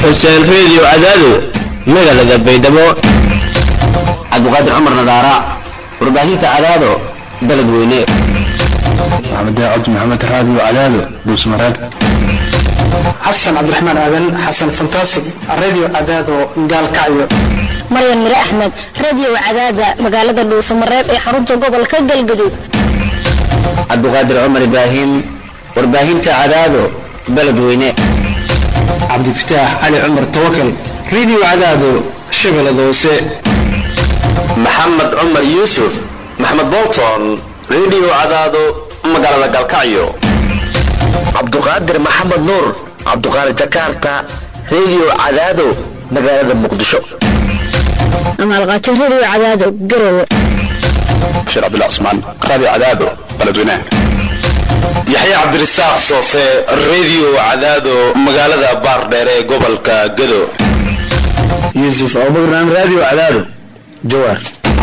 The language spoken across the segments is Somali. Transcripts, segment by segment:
xuseen reediyo cadaado magaalada baydhabo cabdiqaadir cumar nadaara warbaahinta cadaado dalad weyne maxamed cabdi maxamed raadiyo cadaado dhuusmareeb xasan cabdiraxmaan aadan xasan fantastic radio cadaado gaalkacyo maryan mire axmed radio cadaada magaalada dhuusamareeb ee xarunta gobolka galgaduud cabdiqaadir cumar ibraahim warbaahinta cadaado baled weyne cabdifataax cali cumar tawakal radio cadaado shabeellada hoose maxamed cumar yuusuf maxamed bolton radio cadaado magaalada galkacyo cabduqaadir maxamed nuur cabduqaadir jakarta radio cadaado magaalada muqdisho amaalqaajo radio cadaado garowe bashiir cabdullah cusmaan raadiyo cadaado baledweynaha yaxya cabdirasaaq soofe radio cadaado magaalada baardheere ee gobolka gado yuusuf abubakar radio cadaado jawaar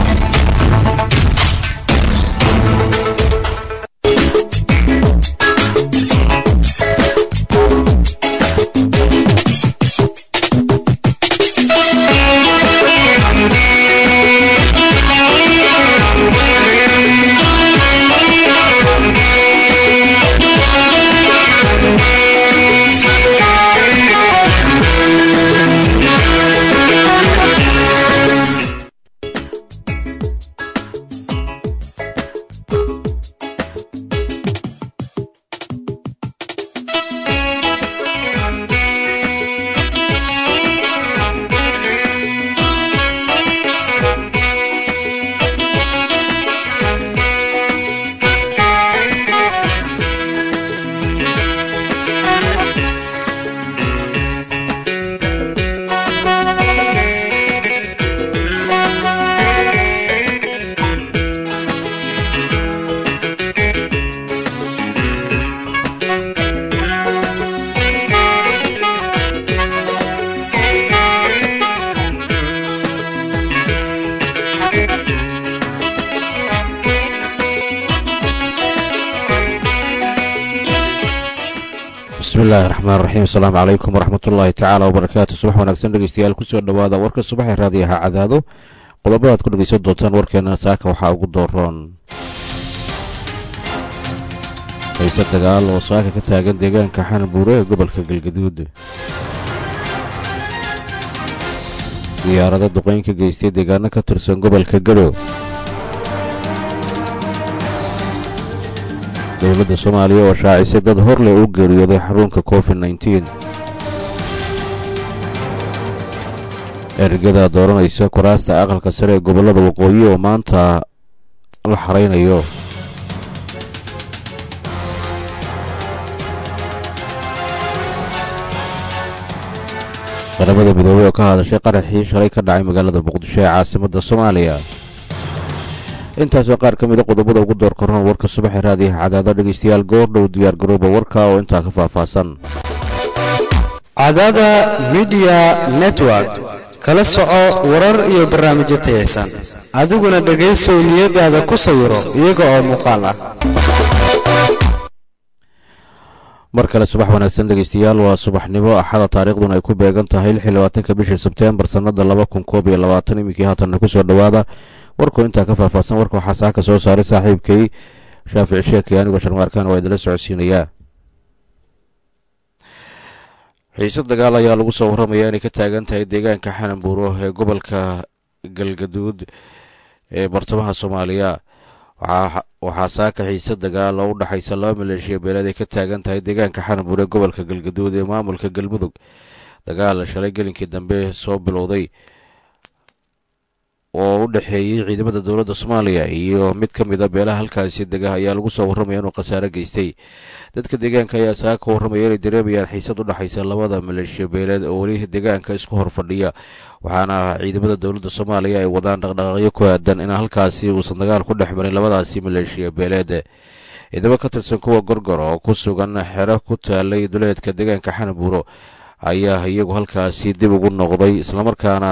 bismillahi raxmaan raxiim asalaamu calaykum waraxmatullaahi tacaala wabarakaatu subax wanaagsan dhegeystayaal kusoo dhowaada warka subaxee raadiyaha cadaado qodobada ad ku dhegeysan doontaan warkeena saaka waxaa ugu dooroon hayse dagaal oo saaka ka taagan deegaanka xanbuure ee gobolka galgaduud diyaarada duqeyn ka geystay deegaano ka tirsan gobolka gado dowladda soomaaliya oo shaacisay dad hor leh u geeriyooday xarunka covid nteen ergada dooranaysa kuraasta aqalka sare ee gobollada waqooyi oo maanta la xaraynayo qaramada midoobey oo ka hadashay qaraxii shalay ka dhacay magaalada muqdisho ee caasimadda soomaaliya intaasoo qaar ka mida qodobada ugu door korran warka subaxee raadiyaha cadaado dhegeystayaal goordhow diyaar garooba warka oo intaa ka faahfaahsan cadaada midiya network kala soco warar iyo barnaamijyo tayaysan adiguna dhegaysow niyadaada ku sawiro iyaga oo muuqaal ah mar kale subax wanaagsan dhegeystayaal waa subaxnimo axada taariikhduna ay ku beegan tahay lix iyo labaatanka bishii sebteembar sannada laba kun koob iyo labaatan iminkii haatanna kusoo dhowaada warkuu intaa ka faahfaahsan warka waxaa saaka soo saaray saaxiibkay shaafici sheekay anigoo sharmaarkaan waa idinla socodsiinayaa xiise dagaal ayaa lagu soo warramayaa inay ka taagan tahay deegaanka xananbuuro ee gobolka galgaduud ee bartamaha soomaaliya waxaa saaka xiise dagaal oo u dhexaysa laba maleeshiya beeleed ay ka taagan tahay deegaanka xananbuur ee gobolka galgaduud ee maamulka galmudug dagaal shalay gelinkii dambe soo bilowday oo u dhexeeyey ciidamada dowladda soomaaliya iyo mid ka mid a beelaha halkaasi dega ayaa lagu soo warramaya inuu khasaare geystay dadka deegaanka ayaa saaka ka warramaya inay dareemayaan xiisad u dhexaysa labada maleeshiya beeleed oo weli deegaanka isku hor fadhiya waxaana ciidamada dowladda soomaaliya ay wadaan dhaqdhaqaaqyo ku aadan in halkaasi uusan dagaal ku dhex marin labadaasi maleeshiya beeleed ciidamo ka tirsan kuwa gorgor oo ku sugan xero ku taalay duleedka deegaanka xanabuuro ayaa iyagu halkaasi dib ugu noqday islamarkaana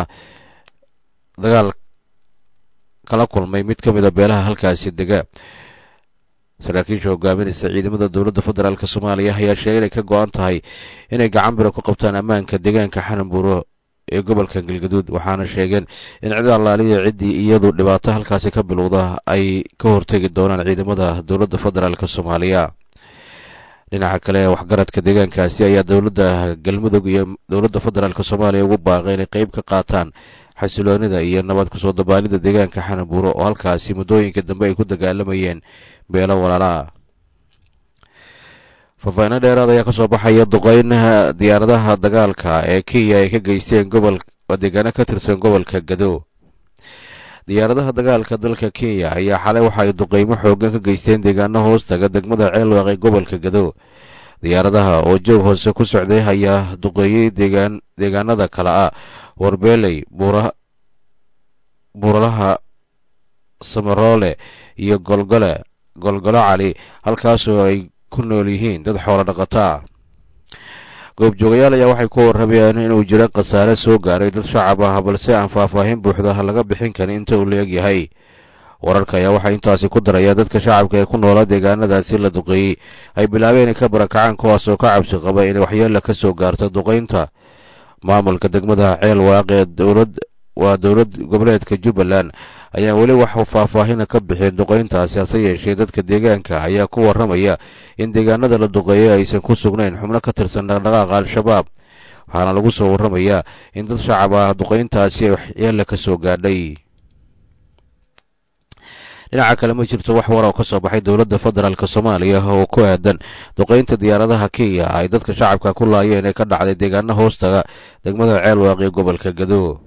dagaal kala kulmay mid ka mid a beelaha halkaasi dega saraakiisha hogaaminaysa ciidamada dowladda federaalk soomaaliya ayaa sheegay inay ka go-an tahay inay gacan biro ku qabtaan ammaanka deegaanka xananbuuro ee gobolka galgaduud waxaana sheegeen in cid allaaliya ciddii iyadu dhibaato halkaasi ka bilowda ay ka hortegi doonaan ciidamada dowladda federaalk soomaaliya dhinaca kale waxgaradka deegaankaasi ayaa dowladda galmudug iyo dowladda federaalk soomaaliya ugu baaqay inay qeyb ka qaataan xasiloonida iyo nabad kusoo dabaalida deegaanka xanabuuro oo halkaasi muddooyinka dambe ay ku dagaalamayeen beelo walaalaa faafahino dheeraad ayaa kasoo baxaya duqeynaha diyaaradaha dagaalka ee kenya ay ka geysteen gobol deegaano ka tirsan gobolka gado diyaaradaha dagaalka dalka kenya ayaa xalay waxa ay duqeymo xoogan ka geysteen deegaano hoostaga degmada ceelwaaq ee gobolka gado diyaaradaha oo joog hoose ku socday ayaa duqeeyey deegaanada kale ah warbeeley buuralaha samaroole iyo golgole golgolo cali halkaasoo ay ku nool yihiin dad xoolo dhaqataa goobjoogayaal ayaa waxay ku warramayaan inuu jiro khasaare soo gaaray dad shacab ah balse aan faahfaahin buuxda laga bixin karin inta uu la-eg yahay wararka ayaa waxay intaasi ku darayaan dadka shacabka ee ku noolaa deegaanadaasi la duqeeyey ay bilaabeen inay ka barakacaan kuwaas oo ka cabsi qaba inay waxyeella ka soo gaarto duqeynta maamulka degmada ceel waaq ee dowlad waa dowlad goboleedka jubbaland ayaa weli wax faahfaahina ka bixin duqeyntaasi hase yeeshee dadka deegaanka ayaa ku warramaya in deegaanada la duqeeyay aysan ku sugnayn xubno ka tirsan dhaqdhaqaaqa al-shabaab waxaana lagu soo warramayaa in dad shacab ah duqeyntaasi ay waxyeella ka soo gaadhay dhinaca kale ma jirto wax war oo ka soo baxay dowladda federaalk soomaaliya oo ku aadan duqeynta diyaaradaha kenya ay dadka shacabka ku laayeen ee ka dhacday deegaano hoostaga degmada ceelwaaq ee gobolka gado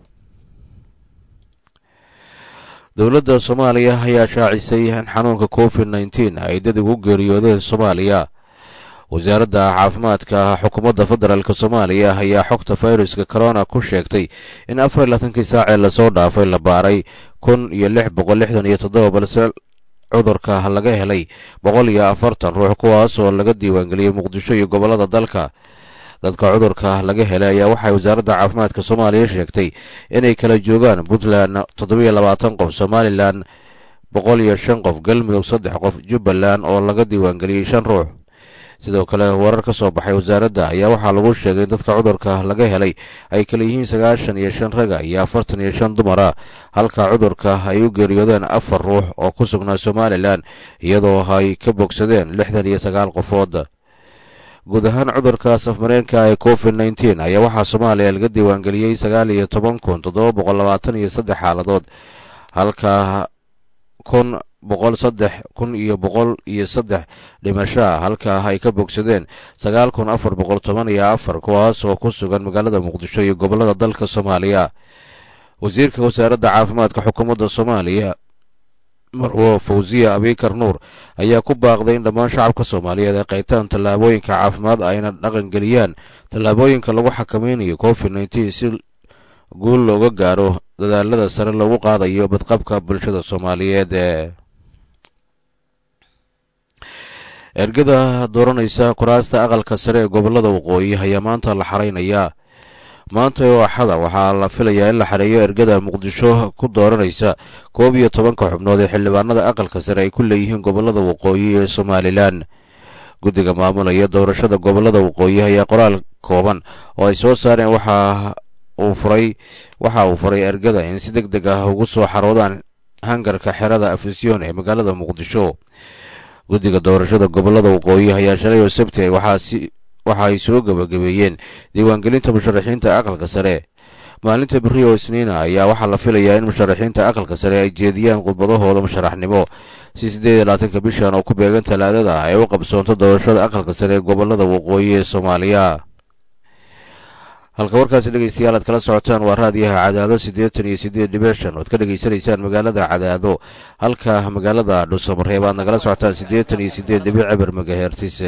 dowladda soomaaliya ayaa shaacisay in xanuunka covid nneteen ay dad ugu geeriyoodeen soomaaliya wasaaradda caafimaadka xukuumadda federaalk soomaaliya ayaa xogta fayruska corona ku sheegtay in afar iyo labaatankii saacee lasoo dhaafay la baaray kun iyo lix boqol lixdan iyo toddoba balse cudurka laga helay boqol iyo afartan ruux kuwaas oo laga diiwaangeliyey muqdisho iyo gobollada dalka dadka cudurka laga helay ayaa waxay wasaaradda caafimaadka soomaaliya sheegtay inay kala joogaan puntland toddobiyo labaatan qof somalilan boqol iyo shan qof galmudug saddex qof jubbaland oo laga diiwaangeliyey shan ruux sidoo kale warar ka soo baxay wasaaradda ayaa waxaa lagu sheegay in dadka cudurka laga helay ay kala yihiin sagaashan iyo shan raga iyo afartan iyo shan dumara halka cudurka ay u geeriyoodeen afar ruux oo ku sugnaa somalilan iyadoo ay ka bogsadeen lixdan iyo sagaal qofood guud ahaan cudurka safmareenka ee covid nneteen ayaa waxaa soomaaliya laga diiwaangeliyey sagaal iyo toban kun toddoba boqol labaatan iyo saddex xaaladood halka kun boqol saddex kun iyo boqol iyo saddex dhimashaa halka ay ka bogsadeen sagaal kun afar boqol toban iyo afar kuwaas oo ku sugan magaalada muqdisho iyo gobollada dalka soomaaliya wasiirka wasaaradda caafimaadka xukuumadda soomaaliya marwo fawsiya abikar nuur ayaa ku baaqday in dhammaan shacabka soomaaliyeed ay qaytaan tallaabooyinka caafimaad ayna dhaqangeliyaan tallaabooyinka lagu xakameynayo covid nneteen si guul looga gaaro dadaalada sare loogu qaadayo badqabka bulshada soomaaliyeed ergada dooranaysa kuraasta aqalka sare ee gobolada waqooyi ayaa maanta la xaraynayaa maanta oo axada waxaa la filayaa in la xareeyo ergada muqdisho ku dooranaysa koob iyo tobanka xubnood ee xildhibaanada aqalka sare ay ku leeyihiin gobolada waqooyi ee somalilan guddiga maamulaya doorashada gobolada waqooyi ayaa qoraal kooban oo ay soo saareen waxa uu furay waxa uu faray ergada in si deg deg ah ugu soo xaroodaan hangarka xerada afisyoon ee magaalada muqdisho guddiga doorashada gobolada waqooyi ayaa shalay oo sabti waxaa waxa ay soo gebagabeeyeen diiwaangelinta musharaxiinta aqalka sare maalinta beri oo isniina ayaa waxaa la filayaa in musharaxiinta aqalka sare ay jeediyaan khudbadahooda musharaxnimo si siddeed iyo labaatanka bishan oo ku beegan talaadada ay u qabsoonto doorashada aqalka sare ee gobolada waqooyi ee soomaaliya halka warkaasi dhegeystayaal aad kala socotaan waa raadiyaha cadaado siddeetan iyo siddeed dhibic shan oad ka dhegeysanaysaan magaalada cadaado halka magaalada dhuusamareeb aad nagala socotaan siddeetan iyo siddeed dhibic eber magahertis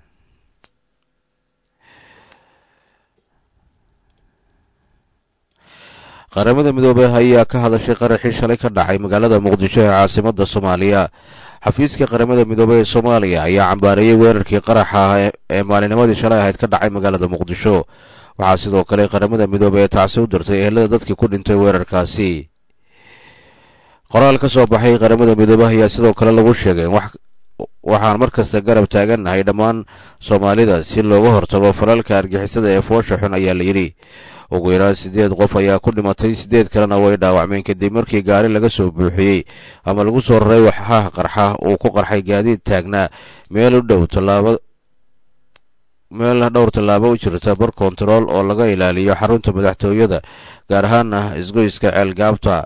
qaramada midoobey ayaa ka hadashay qaraxii shalay ka dhacay magaalada muqdisho ee caasimada soomaaliya xafiiska qaramada midoobey ee soomaaliya ayaa cambaareeyey weerarkii qaraxa ee maalinimadii shalay ahayd ka dhacay magaalada muqdisho waxaa sidoo kale qaramada midoobey ee tacsi u dirtay ehelada dadkii ku dhintay weerarkaasi qoraal ka soo baxay qaramada midoobey ayaa sidoo kale lagu sheegay waxaan markasta garab taagannahay dhammaan soomaalida si looga hortago falalka argixisada ee foosha xun ayaa la yidhi ugu yaraan siddeed qof ayaa ku dhimatay siddeed kalena way dhaawacmeen kadib markii gaari laga soo buuxiyey ama lagu soo raray waxaha qarxa uu ku qarxay gaadiid taagnaa meel u dhow tallaaba meel dhowr tallaabo u jirta bar kontarool oo laga ilaaliyo xarunta madaxtooyada gaar ahaana isgoyska ceelgaabta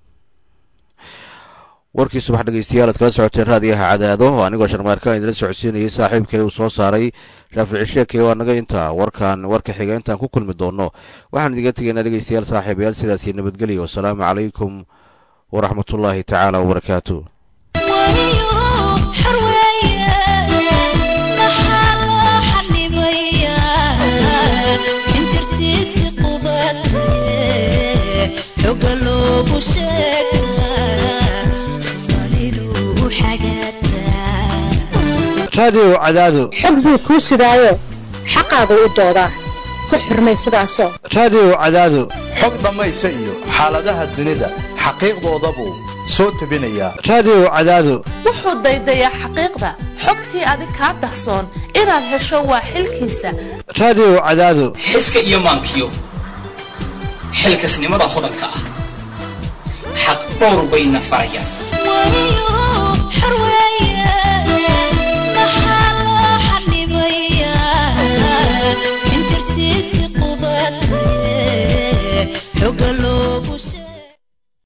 warkii subax dhegeystayaal aad kala socoteen raadiyaha cadaado oo anigoo sharmaarkaan idila socodsiinayay saaxiibkay uu soo saaray shaafici sheekay waa naga intaa warkan warka xiga intaan ku kulmi doono waxaan idiga tegaynaa dhegeystayaal saaxiibayaal sidaasi nabadgelyo wasalaamu calaykum waraxmatullaahi tacaala wabarakaatu raadiyow cadaado xog buu kuu sidaayo xaqaagu u doodaa ku xurmay sidaasoo raadiyow cadaado xog dhammaysa iyo xaaladaha dunida xaqiiqdooda buu soo tebinayaa raadiyow cadaado wuxuu daydayaa xaqiiqda xogtii adig kaa dahsoon inaad hesho waa xilkiisa raadiyow cadaado xiska iyo maankiyo xilkasnimada hodanka ah xaq dhowr bayna farayaan